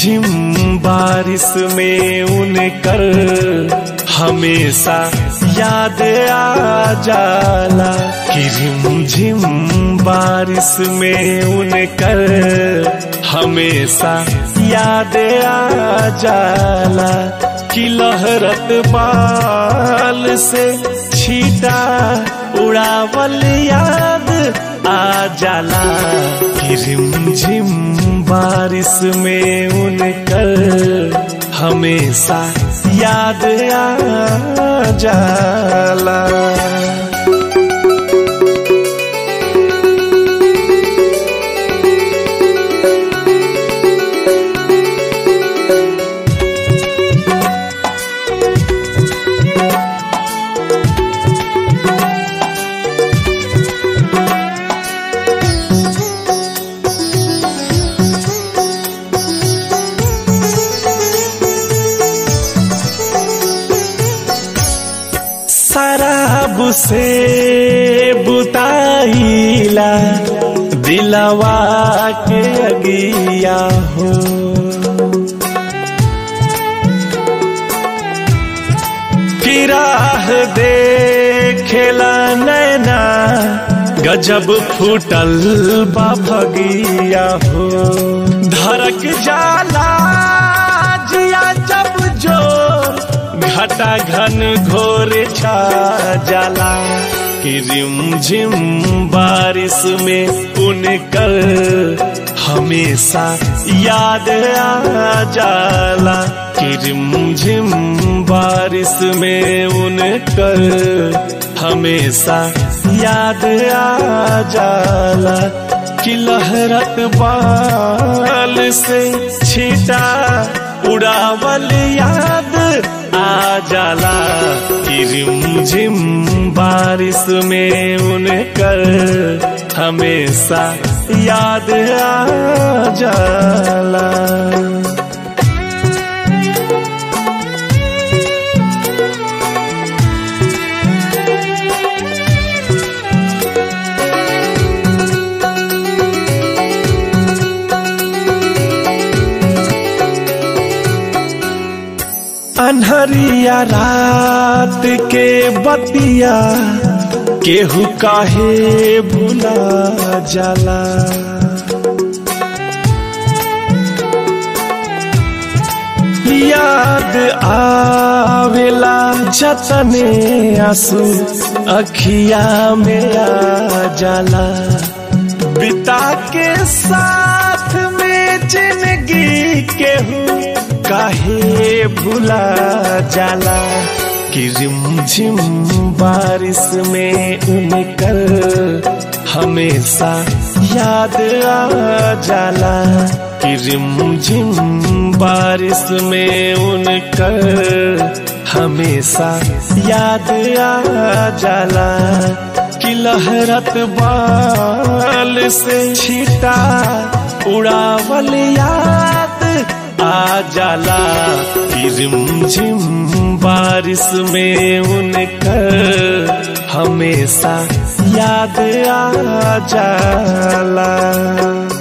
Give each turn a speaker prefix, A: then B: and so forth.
A: झिम बारिश में उनकर हमेशा याद आ जाला कि रिम झिम बारिश में उनकर हमेशा याद आ जाला कि लहरत बाल से छीटा उड़ावल याद आ जाला कि रिम झिम बारिश में उनकर हमेशा याद आ जाला शराब से बुताईला दिलवा के अगिया हो किराह देखेला नैना गजब फूटल बा भगिया हो धड़क जाला जिया जब जोर घटा घन घोर छा जाला कि रिम झिम बारिश में उनकर हमेशा याद आ जाला कि रिम झिम बारिश में उनकर हमेशा याद आ जाला कि लहरत बाल से छीटा उड़ावल याद आ जाला कि रिम झिम बारिश में उनकर हमेशा याद आ जाला अनहरिया रात के बतिया केहू काहे भुला जाला याद आवेला जतने आंसू अखिया में आ जाला बिता के साथ में जिंदगी केहू काहे भुला जाला कि रिम झिम बारिश में उनकर हमेशा याद आ जाला कि रिम झिम बारिश में उनकर हमेशा याद आ जाला कि लहरत बाल से छीटा उड़ावल याद आ जाला कि रिम झिम बारिश में उनकर हमेशा याद आ जाला